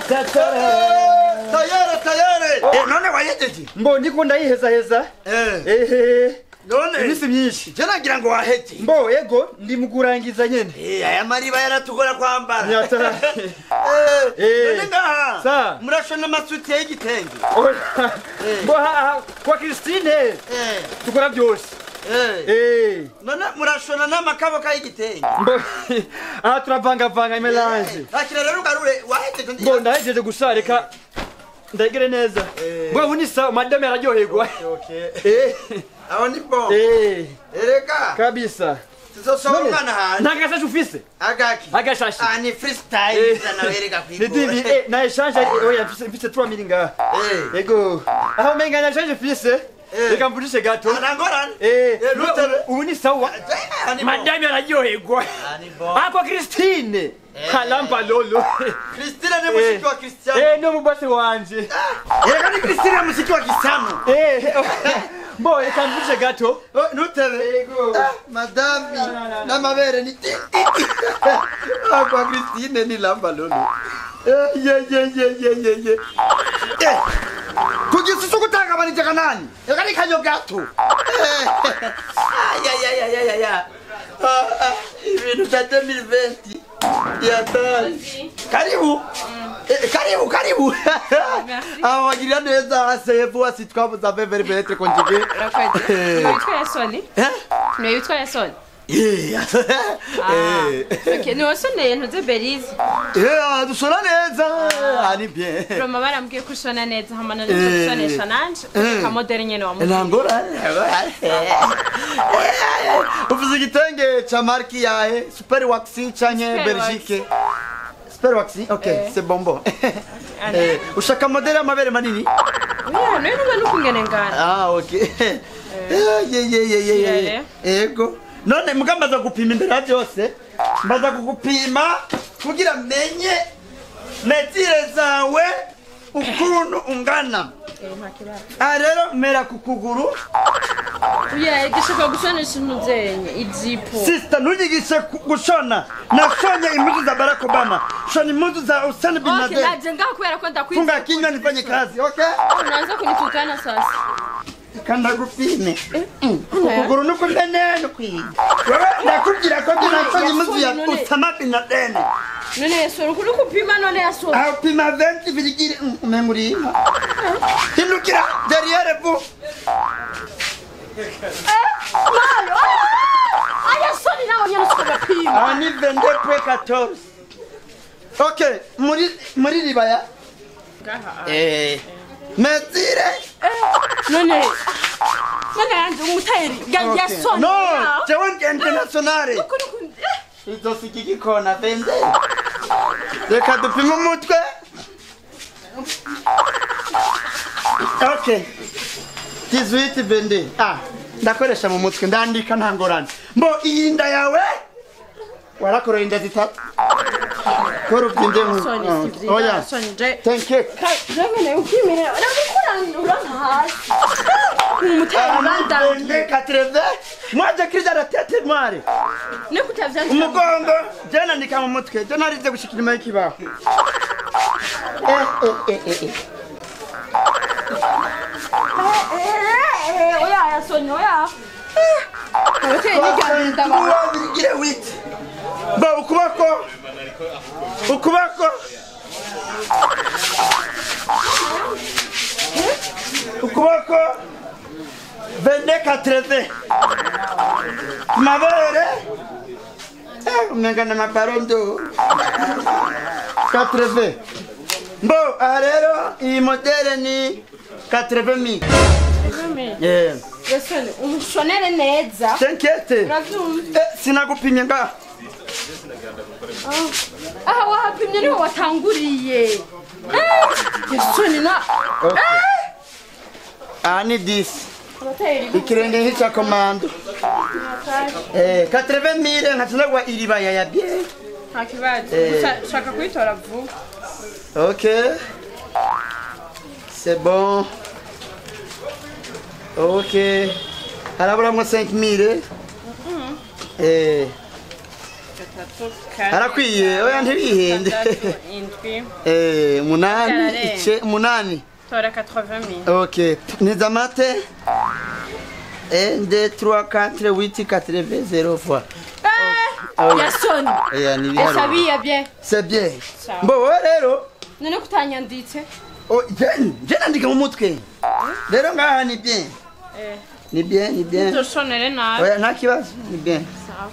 tayari tayari Eh, none wahejeje mbo ndiko ndayihezaheza Eh, ehe none iminsi myinshi je nagira ngo waheje mbo ego ndi mu kurangiza nyene Eh, aya mariba yaratugora kwambara Nyata. Eh, Eh. none ngaha Sa. murashona amasuti y'igitenge Oya, mbo ha- ha- kwa Christine Eh, tukora byose eh. eh none murashona n'amakaboka y'igitenge mbo aha turavangavanga imelange akira rero ugarure wahejeje ndi- mbo ndahejeje gusa reka ndagire neza Eh. mbo ubu ni sawa madame araryoherwa Okay. eh aho ni bon eh ereka kabisa tuzosohoka umwana hanze nta gashashi ufise agaki agashashi ah ni freestyle Eh. zana wereka ni divi kwigora eh na eshanje oya mfise mfise 3 mili ngaha Eh. ego aho umenga na eshanje mfise Eh. reka mvudishe gato anangorane eh Eh, nutebe. ubu ni sawa Ah, ni bon. madame araryoherwa Ah, ni bon. ako Christine kalampa lolo Christine ni mushiki wa Cristiano eh no mubase wanje ereka ni Christine mushiki wa Cristiano eh mbo reka mvudishe gato Oh, nutebe ego Ah, madami n'amabere ni Ah, kwa Christine ni lamba lolo Eh, ye ye ye ye ye ye Eh, kugisa cyo gutagabanije kanani reka ni kanyo gato Eh, ay ay ay ay ay ay Ah, ah, ibintu bya 2020 yatari karibu Eh, karibu karibu aho wagirira neza sefu asi twabuza vevere vetre konjige urakoze niwe witwa yasoni Eh? niwe witwa yasoni Yeah. Eh. Okay, niwe wasoneye ntuze berize Yeah, dusora neza ari bien roma barambwiye ko ushona neza hama none Eh. gusonesha nanje Eh. kamoderi nyene wamubwiye nangora uvuze igitenge ca marki yahe super waxi canke Super belgique super waxi ok Eh. c'est bonbon Ane. Eh, ushaka modeli y'amabere manini oya niwe nuba nukungene ngana ah ok Eh, ye ye ye ye ye Kirere. ego none muga mbaza gupima imbere ya byose mbaza kugupima kugira menye metire zawe ukuntu ungana aha rero mera ku kuguru oya igishaka gusonesha intuzenye ijipo sisita ntunyigishe ku- gushona nashonye impuzu za barack obama shona impuzu za usani bin Okay, laden naje ngaho kubera ko ndakwiza funga kinywa nifanye kazi ok unaanza kunitukana sasa kandagupime ukuguru nukumene nukwiga wewe ndakubwira ko ndi nashonye impuzu ya None- usama bin laden none yasoni ukuri kupima none yasoni aho pima 20 virigire umenga uri inka hindukira derrière vous malo ayasoni nawe nyene sikugapima aha ni 22 point 14 ok muri muri ribaya eh metire none none yanje umutayeri ya- Ok. yasoni no ya. jewe ndi internationale Ukuri ku- eh, izosika igikona vende reka dupime umutwe ok 18 vende ah ndakoresha mu mutwe ndandika nta ngorane mbo iyi nda yawe warakoreye inda zitatu kora ubyinde mu Soni, Ah, sivyo, oya soni, je- thank you Ka- jewe nawe ukimerera uramukurandura hasi umutayeri bandambiye vende 80 moi j'écris dans la tête noire ne kutavyandika umugongo je nandika mu mutwe je narize gushika inyuma y'ikibaho Eh, eh, eh, eh, eh. Eh, eh, oya yasoni oya abateye n'ijyana ndaba Uwa birigire witi bo ukuboko ukuboko ukuboko vende katreve mabere Eh, umenga na mabarondo katreve mbo aha rero iyi modele ni katreve mi Yeah. yasoni umushonere neza T'inquiète. uravyumva Eh, sinagupimye ngaha aha wahapimye niho watanguriye Eh, yasoni na Okay. aha ni 10 abatayeri ikirenge nk'icya komando eh 80 mille nkatunagwa iribaya ya bien nta kibazo Eh. gusa shaka kuyitora vuba ok c'est bon ok haraburamwo 5 mille eh gatatu kane arakwiye oya ntibihende gatandatu indwi Eh, umunani Byararenze. ice umunani tora 80000 ok niza mate 1 2 3 4 8 80 0 fois Eh, yasoni oya ni ibiharuro esabiye bien c'est bien Sawa. mbo wowe rero none kutanyanditse oh, je- je nandika mu mutwe rero ngaha ni bien eh ni bien ni bien nzoshonere nabi oya nta kibazo ni bien sawa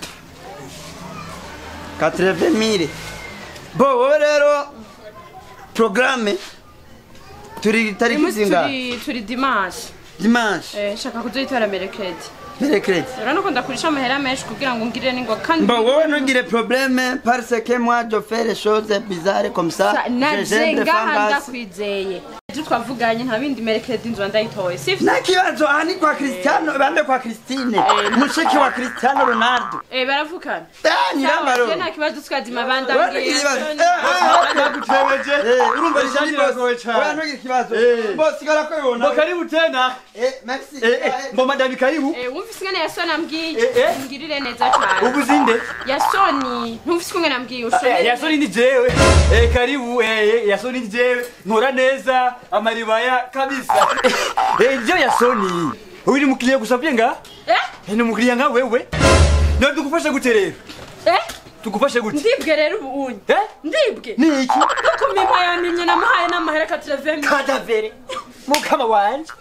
80 mille bo wowe rero programme turi tariki umunsi zingahe turi turi dimanche dimanche eh shaka kuzoyitora merekedi mercredi rero nuko ndakurisha amahera menshi kugira ngo ngirire n'ingo kandi Bon, wowe ntugire problème parce que moi je fais les choses bizarres comme ça. Sa- Je naje j'aime des ngaha fangas. ndakwizeye ibyo twavuganye nta bindi merekedi nzoba ndayitoye sivyo nta kibazo aha ni kwa Cristiano bande kwa Christine mushiki wa Cristiano Ronaldo eh baravukana Ah, nyirambaro Sawa, je nta kibazo tukazima Wowe bandangiye ntugire ikibazo. Yasoni. Eh, eh, nagutebeje eh, urumva Iri shati riragoye boss oya cyane ntugire ikibazo Eh. boss sigara ko mbo yibona karibu tena eh merci Eh, eh, mbo madami karibu Eh, wumvise ingene yasoni ambwiye Eh, eh. ngirire neza cyane ubu zinde yasoni ntumvise ingene ambwiye Eh, ushonere yasoni ni jewe Eh, karibu eh, eh, yasoni ni jewe nkora neza amaribaya kabisa Eh, ndio yasoni uyu ni mukiriya gusa vyenga eh Eh, ni mukiriya nka wewe none tugufashe gute rero eh tugufashe gute ndibwe rero ubu unye Eh? ndibwe ni iki nukumimpa yamimye namuhaye n'amahera katirevemi kadavere mukama wanje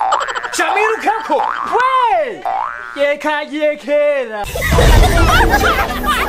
camwirukako we yekagiye kera